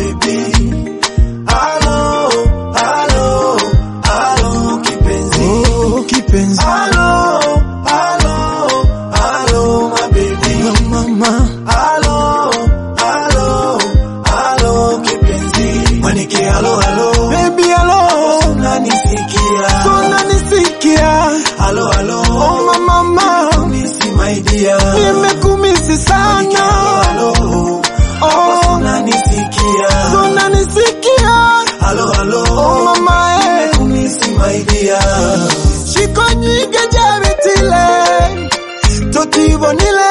baby. Alo, alo, alo, kipenzi. Oh, kipenzi Alo, alo, alo, my baby. mama Alo, alo, alo, kipenzi. Mwanike alo, alo. baby alo Unanisikia? unanisikia Alo, alo. oh mama Misi my dear. nimekumisi sana Alo, oh unanisikia? unanisikia Alo, alo. oh mama eh Misi my dear. shiko nyinge jabitile totibonile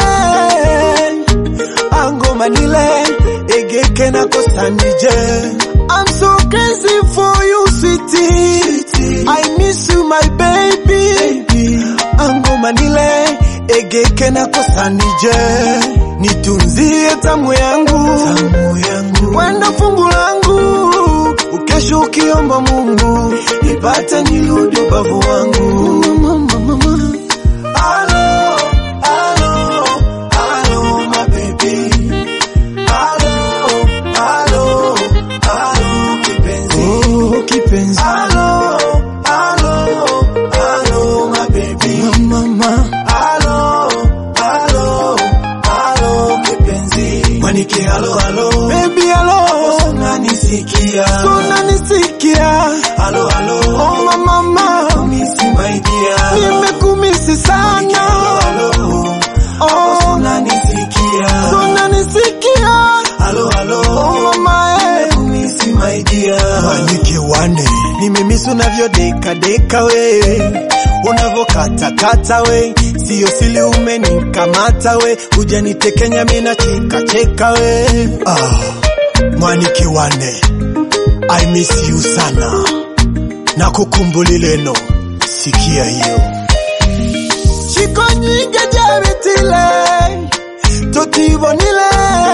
angomanile egeke nakosanije I'm so crazy for you sweetie I miss you my baby angomanile egeke nakosanije nitunzie tamu yangu Tamu yangu. wenda fungu langu ukesho ukiomba Mungu Nipate nirudi ubavu wangu. mama, mama. Alo, alo, alo, my baby. Alo, alo, alo, kipenzi. Oh, kipenzi Alo, alo, alo, my baby. mama Alo, alo, alo, kipenzi. Mwanike alo, alo. baby alo Unanisikia? unanisikia Alo, alo. oh mama mama Misi my dear. nimekumisi sana Alo, alo. oh Unanisikia? unanisikia Alo, alo. oh mama eh Misi my dear. Manike wane nimemisi unavyodeka deka we unavyokatakata we sio sili umenikamata we hujanitekenya mina cheka cheka we ah, Mwanike wane I miss you sana na kukumbulileno sikia hiyo shiko nyinge jabitile totibonile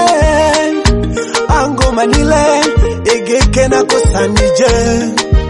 angomanile egeke nakosanije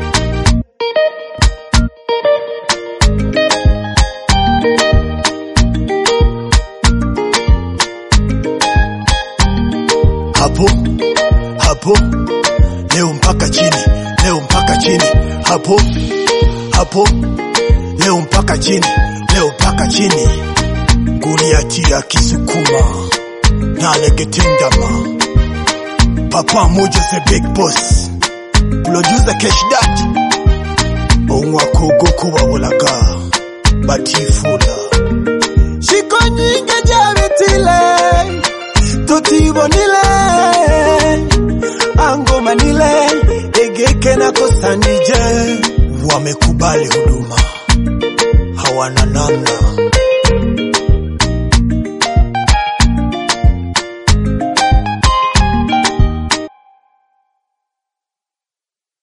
hapo hapo leo mpaka chini leo mpaka chini hapo hapo leo mpaka chini leo mpaka chini Goliatia kisukuma nalegetendama papa moja the big boss producer cash dat onwakogo kubabulaga batifula shiko nyinge jabitile totibonile angomanile egeke nakosanije wamekubali huduma hawana namna